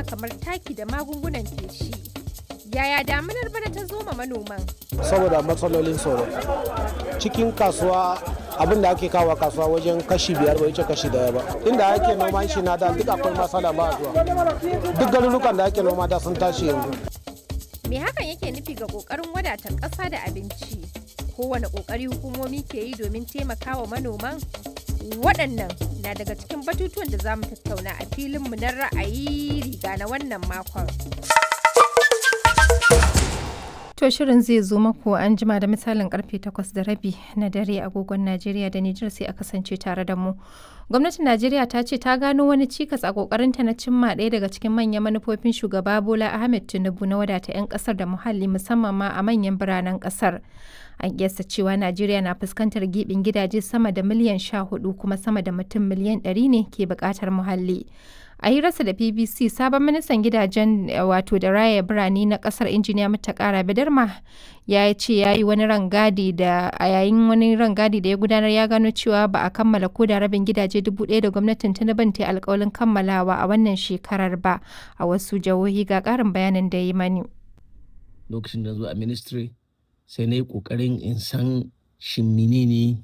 noma kamar taki da magungunan feshi. Yaya daminar bana ta zo ma manoman? saboda matsalolin tsoro cikin kasuwa abin da ake kawo kasuwa wajen kashi biyar bai wuce kashi daya ba inda ake noma shi na da duk akwai matsala ba zuwa duk garurukan da ake noma da sun tashi yanzu Me hakan yake nufi ga ƙoƙarin wadata ƙasa da abinci? Kowane ƙoƙari hukumomi ke yi domin taimakawa manoman? Waɗannan na daga cikin batutuwan da za mu tattauna a filinmu na ra'ayi riga na wannan makon. To shirin zai zo maku an jima da misalin karfe 8 da rabi na dare agogon Najeriya da Nijar sai a kasance tare da mu. Gwamnatin Najeriya ta ce ta gano wani cikas a kokarinta na cimma ɗaya daga cikin manyan manufofin shugaba Bola Ahmed Tinubu na wadata 'yan kasar da muhalli musamman ma a manyan biranen kasar. An kiyasta cewa Najeriya na fuskantar gibin gidaje sama da miliyan 14 kuma sama da mutum miliyan 100 ne ke buƙatar muhalli. a hirarsa da bbc sabon ministan gidajen wato da raya birane na kasar injiniya mutakara bidarma ya ce ya yi wani rangadi da a yayin wani rangadi da ya gudanar ya gano cewa ba a kammala ko da rabin gidaje dubu ɗaya da gwamnatin tinubu ta alkawalin kammalawa a wannan shekarar ba a wasu jihohi ga ƙarin bayanin da ya yi mani lokacin da zo a ministry sai na yi ƙoƙarin in san shin menene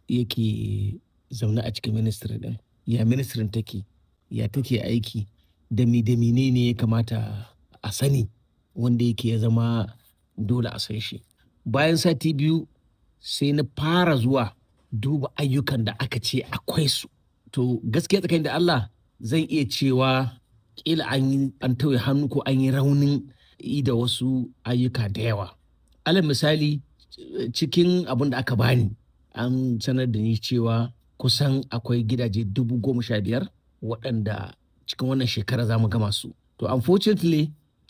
yake zaune a cikin ministry din ya ministrin take ya take aiki da mi da ne ya kamata a sani wanda yake ya zama dole a san shi bayan sati biyu sai na fara zuwa duba ayyukan da aka ce akwai su to gaskiya tsakanin da Allah zan iya cewa kila an yi an tauye hannu ko an yi raunin yi da wasu ayyuka da yawa alal misali cikin abin da aka bani an sanar da ni cewa kusan akwai gidaje dubu goma sha biyar waɗanda cikin wannan shekara za mu gama su. To unfortunately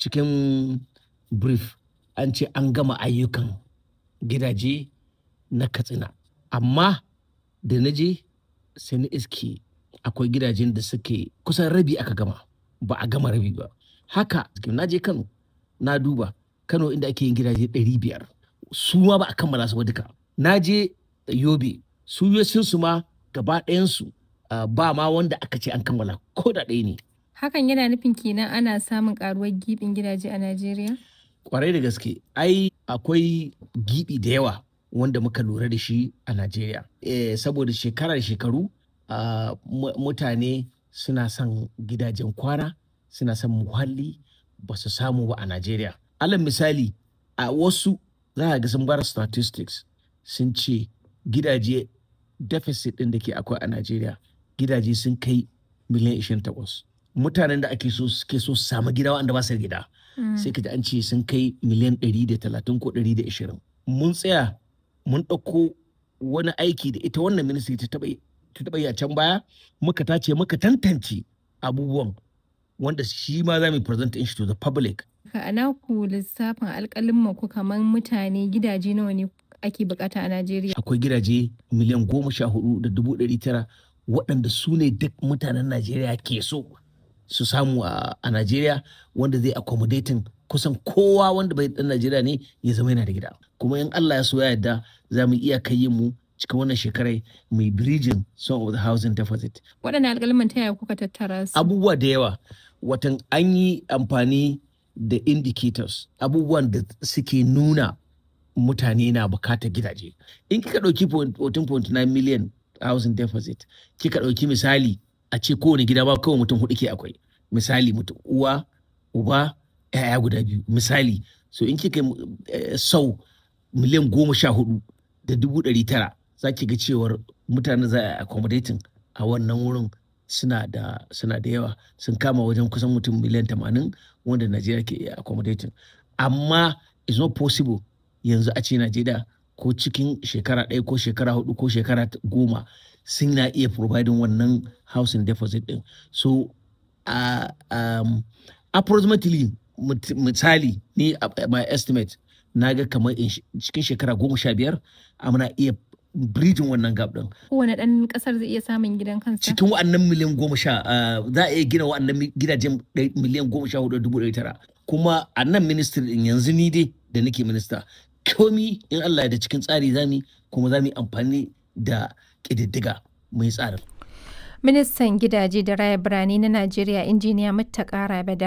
cikin brief an ce an gama ayyukan gidaje na katsina. Amma da na je sai na iske akwai gidajen da suke kusan rabi aka gama ba a gama rabi ba. Haka na je Kano na duba Kano inda ake yin gidaje ɗari biyar su ma ba a kammala su ba duka. Na je Yobe su su ma gaba ɗayansu Uh, ba ma wanda aka ce an kammala ko da ɗaya ne. Hakan yana nufin kenan ana samun karuwar gibin gidaje a Najeriya? Kwarai da gaske, ai akwai gibi da yawa wanda muka lura da shi a Najeriya. E, saboda shekara da shekaru uh, mutane suna son gidajen kwana, suna son muhalli ba su samu ba a Najeriya. Alal misali, a wasu za a ga sun bar statistics sun ce gidaje deficit ɗin da ke akwai a Najeriya gidaje sun kai miliyan 28 mutanen da ake so suke so su samu gida wanda ba su gida sai ka ji an ce sun kai miliyan 130 ko 120 mun tsaya mun ɗauko wani aiki da ita wannan ministry ta taɓa yi a can baya muka tace muka tantance abubuwan wanda shi ma za mu present shi to the public a naku lissafin alƙalin ku kamar mutane gidaje nawa ne ake bukata a Najeriya akwai gidaje miliyan goma sha hudu da dubu ɗari tara waɗanda su ne duk mutanen Najeriya ke so su samu a Najeriya wanda zai accommodating kusan kowa wanda bai ɗan Najeriya ne ya zama yana da gida. Kuma in Allah ya so ya yarda za mu iya kai mu cikin wannan shekarai mai bridging some of the housing deficit. Waɗannan alƙalman ta yaya kuka tattara su? Abubuwa da yawa. Watan an yi amfani da indicators abubuwan da suke nuna mutane na bukatar gidaje. In kika ɗauki 14.9 million housing deficit kika ɗauki misali a ce kowane gida ba kawai mutum hudu ke akwai misali mutum uwa uba yaya guda biyu misali so in kika sau miliyan goma sha hudu da dubu ɗari tara za ki ga cewar mutane za a accommodating a wannan wurin suna da suna da yawa sun kama wajen kusan mutum miliyan tamanin wanda najeriya ke accommodating amma it's not possible yanzu a ce najeriya ko cikin shekara ɗaya ko shekara hudu ko shekara goma sun na iya providing wannan housing deposit din so uh, um, approximately misali ni uh, my estimate na ga kamar cikin shekara goma sha biyar muna iya bridging wannan gap din. Kowane ɗan ƙasar zai iya samun gidan kansa? Cikin wa'annan miliyan goma sha za a iya gina wa'annan gidajen miliyan goma sha hudu dubu ɗari tara. Kuma a nan ministry din yanzu ni dai da nake minista komi in Allah ya da cikin tsari zami kuma za mu yi amfani da ƙididdiga mai tsarin. Ministan gidaje da raya birane na Najeriya injiniya Muttaka Rabe